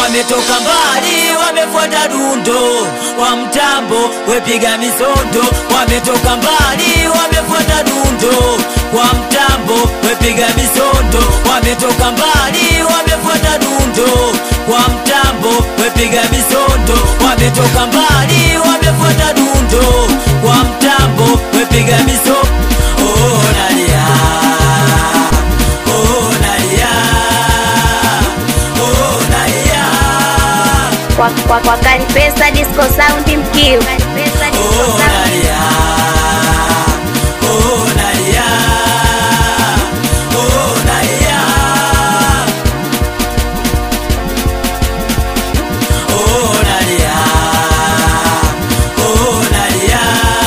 wametoka mbali wamefuata dundo kwa mtambo wepiga misondo wametoka mbali wamefuata dundo kwa mtambo wepiga misondo wametoka mbali wamefuata dundo kwa mtambo wepiga misondo wametoka mbali wamefuata dundo kwa mtambo wepiga misondo oh, nalia oh, nalia oh, nalia kwa, kwa, kwa Kalipesa Disco Sound Mkiu. Kalipesa Disco Oh, Sound. nalia. Oh, nalia. Oh, nalia. Oh, nalia. Oh, nalia.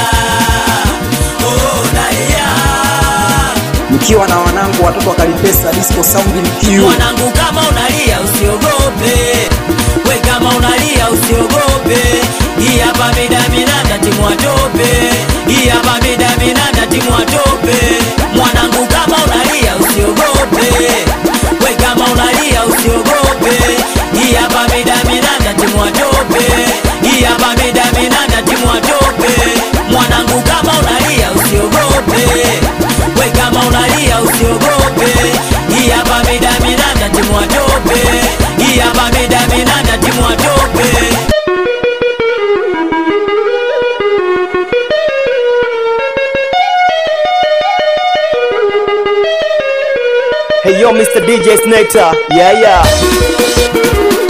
Oh, nalia. mkiwa na wanangu watoto wa Kalipesa Disco Sound mkiu mwanangu kama unalia usiogope we kama unalia usiogope hii hapa midaminanda timwatope hii hapa midaminanda timwatope mwanangu kama unalia usiogope we kama unalia usiogope hii hapa midaminanda timwatope hii hapa midaminanda timwatope mwanangu kama unalia usiogope we kama unalia usiogope hii hapa midaminanda timwatope hii hapa midaminanda timwatope Hey yo Mr. DJ Snectar yeah yeah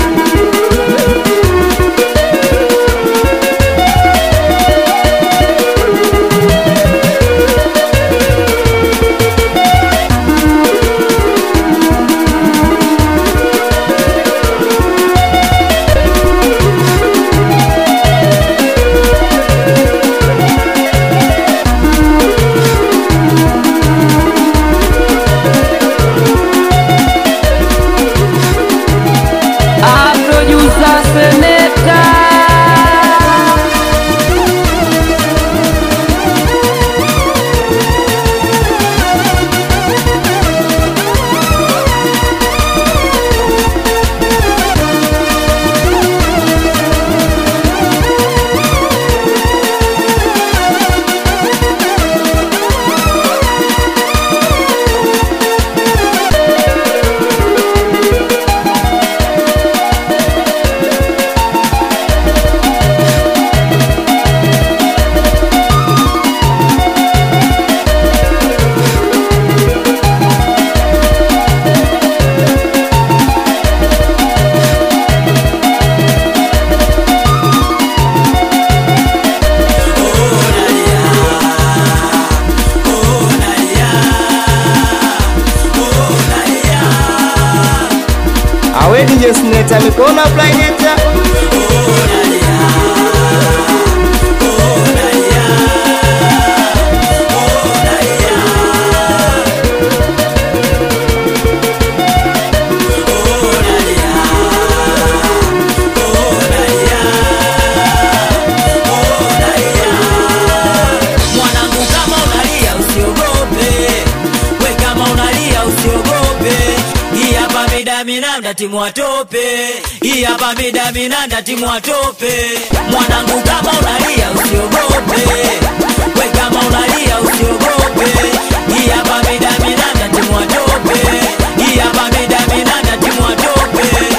A producer Selector. awe DJ Snectar mikono plaineta mwanangu kama unalia usiogope we kama unalia usiogope hii hapa midaminanda timwatope hii hapa midaminanda timwatope mwanangu kama unalia usiogope we kama unalia usiogope hii hapa midaminanda timwatope hii hapa midaminanda timwatope